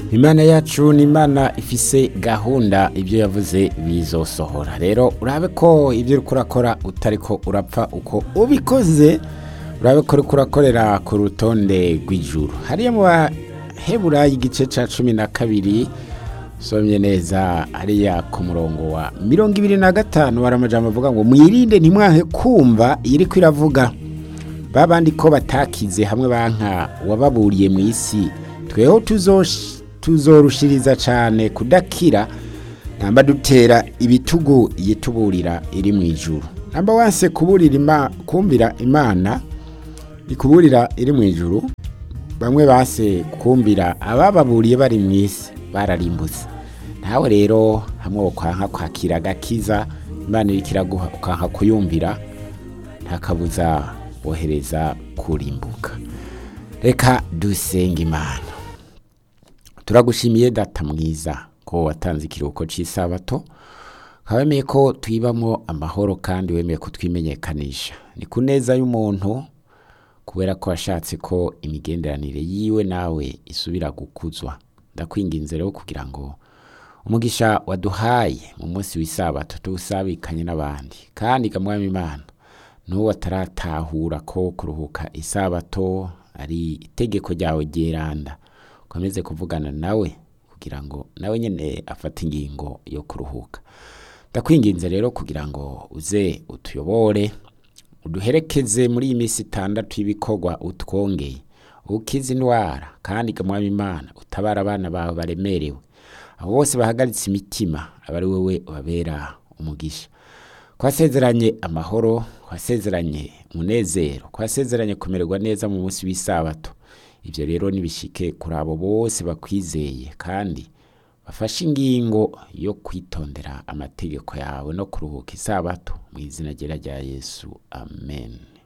imana yacu ni imana ifise gahunda ibyo yavuze bizosohora rero urabe ko ibyo uri kurakora utari ko urapfa uko ubikoze urabe ko uri kurakorera ku rutonde rw'ijuru hariya mu bahebura igice cya cumi na kabiri usomye neza hariya ku murongo wa mirongo ibiri na gatanu hari amajambo avuga ngo mwirinde ntimwahe kumva iri ko iravuga babandi ko batakize hamwe banka wababuriye mu isi tweho tuzorushiriza cyane kudakira namba dutera ibitugu yituburira iri mu ijuru namba wanse kuburira kumvira imana ikuburira iri mu ijuru bamwe base kumvira abababuriye bari mu isi bararimbutse nawe rero hamwe ukwanka kwakira agakiza imana iri kiraguha ukanka kuyumvira ntakabuza wohereza kurimbuka reka dusenge imana turagushimiye data mwiza ko watanze ikiruhuko cy'isabato wemeye ko twibamo amahoro kandi wemeye ko twimenyekanisha ni ku neza y'umuntu kubera ko washatse ko imigenderanire yiwe nawe isubira gukuzwa ndakwinginze rero kugira ngo umugisha waduhaye mu munsi w'isabato tuwusabikanye n'abandi kandi gamwami imana n'uwo ataratahura ko kuruhuka isabato ari itegeko ryawe ryeranda ukomeze kuvugana nawe kugira ngo nawe nyine afate ingingo yo kuruhuka ndakwinginze rero kugira ngo uze utuyobore uduherekeze muri iyi minsi itandatu y'ibikorwa utwongeye ukize indwara kandi gamwami imana utabara abana bawe baremerewe abo bose bahagaritse imitima aba ari wowe ubabera umugisha twasezeranye amahoro twasezeranye umunezero twasezeranye kumererwa neza mu munsi w'isabato ibyo rero nibishike kuri abo bose bakwizeye kandi bafashe ingingo yo kwitondera amategeko yawe no kuruhuka isabato mu izina rya yesu amen